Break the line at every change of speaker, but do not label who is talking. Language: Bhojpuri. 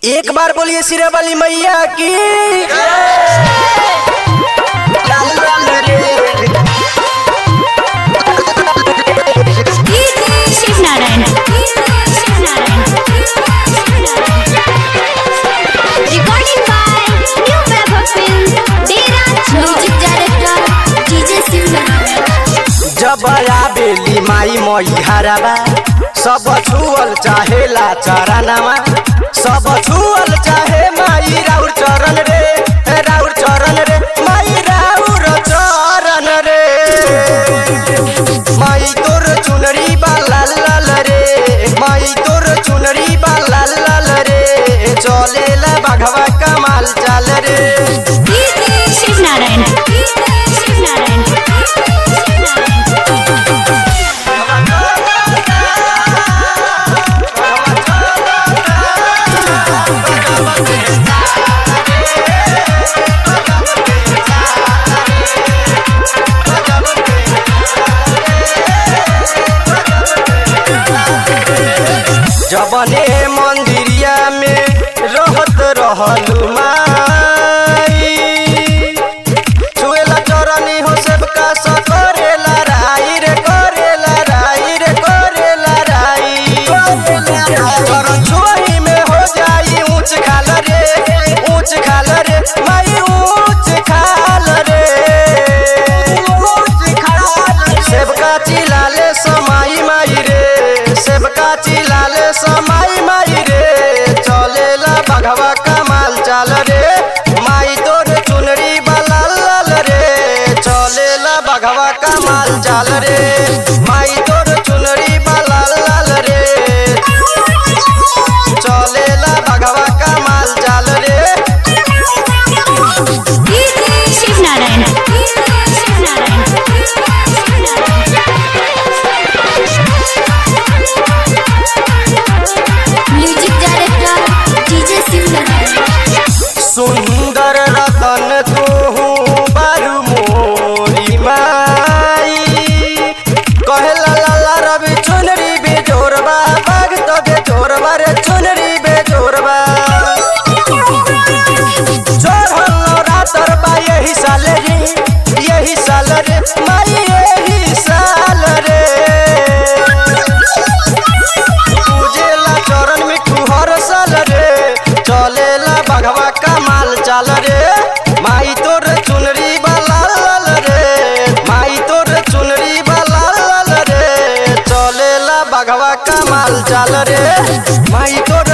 एक बार बोलिए सिरे वाली मैया की
Shiv Narayan recording by new Vaibhav film डेरा music director DJ Shiv Narayan
जब आबेली माई मई हराबा सब छुअल चाहेला चरनामा सब छुअल चाहे माई राउर चरण रे हे राउर चरण रे माई राउर चरण रे माई तोर चुनरी बा लाल लाल रे माई तोर चुनरी बा लाल लाल रे चलेला बाघवा कमाल चाल रे
शिव नारायण शिव नारायण
जबने मंदिरिया में रहत रहलू माई छुएला चरनी हो सबका स करेला राई रे करेला राई रे करेला राई चरण छुई में हो जाई ऊंच खाल रे ऊंच खाल रे माई ऊंच खाल रे सेबका चिलाले समाई माई रे सेबका चिलाले समाई माई रे चलेला बघवा कमाल चाल रे माई तोर चुनरी बाला लाल रे चलेला बघवा कमाल चाल रे माई तोर चुनरी बाला लाल रे चलेला बघवा कमाल चाल रे
Shiv Narayan Shiv Narayan music director DJ Shiv Narayan
सुंदर रतन तू बारू मोरी माई कहेला लाला रवि चुनरी बेजोरबा बाग तो बेजोरबा रे चुनरी बेजोरबा चढ़ल रातर बा यही साल रे यही साल रे माई यही साल रे पूजेला चरण मिठू हर साल रे चलेला बघवा कमाल चाल रे माई तोर चुनरी बाला लाल रे माई तोर चुनरी बाला लाल रे चलेला बघवा कमाल चाल रे माई तोर